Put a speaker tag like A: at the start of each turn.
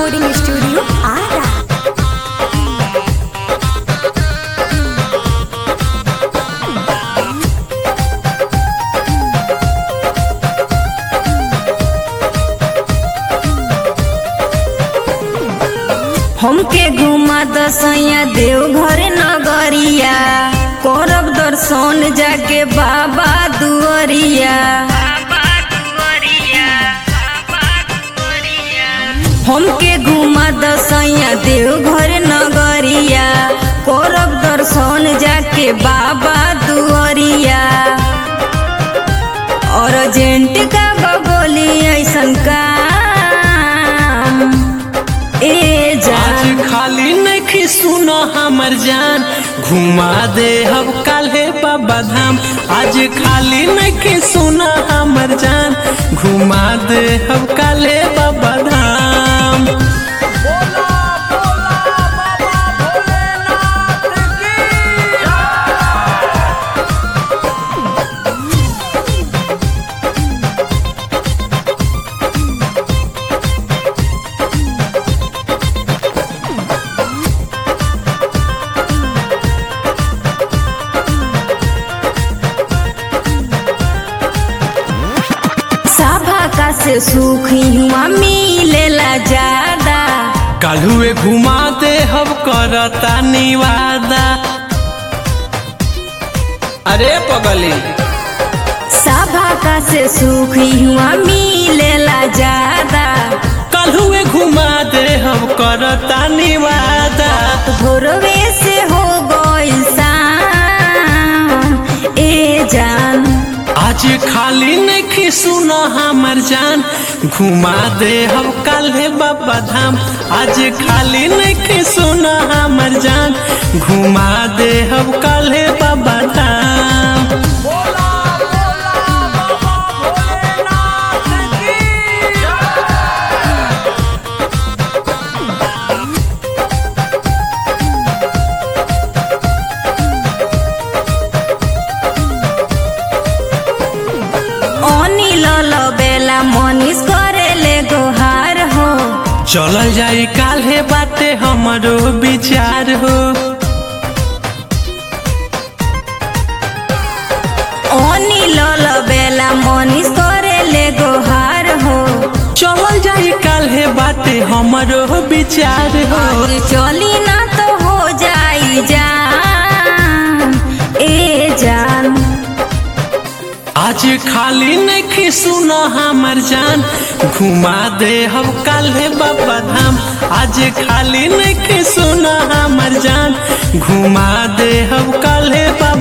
A: recording studio Ara
B: हमके घुमा दसैया देवघर नगरिया करब दर्शन जाके बाबा दुआरिया हमके घुमा दसैया देवघर नगरिया करब दर्शन जाके बाबा दुआरिया और जेंट का बगोली ऐसन काम ए जान
C: आज खाली नहीं सुनो हमर जान घुमा दे हम काल्हे बाबा धाम आज खाली नहीं सुनो हमर जान घुमा दे हम काल्हे बाबा धाम
B: सभा का से सुख हुआ मिलेला ज्यादा
C: काल्हुए घुमा दे हम करता निवादा अरे पगली
B: सभा का से सुख हुआ मिलेला ज्यादा
C: काल्हुए घुमा दे हम करता निवादा
B: भोरवे से हो गइल शाम ए जान
C: आज खाली नहीं सुनो हमर जान घुमा दे हम काल्हे बाबा धाम आज खाली नहीं सुनो हमर जान घुमा दे हम काल्हे बाबा धाम
B: अनिल बेला मनीष करेले गोहार हो
C: चलल जाई काल्हे बाटे हमरो विचार हो
B: अनिल बेला मनीष करेले गोहार हो
C: चलल जाई काल्हे बाटे हमरो विचार हो
B: और चली ना तो हो जाई जान ए जान
C: आज खाली नहीं सुनो हमर जान घुमा दे हम काल्हे बाबा धाम आज खाली नहीं सुनो हमर जान घुमा दे हम काल्हे बाबा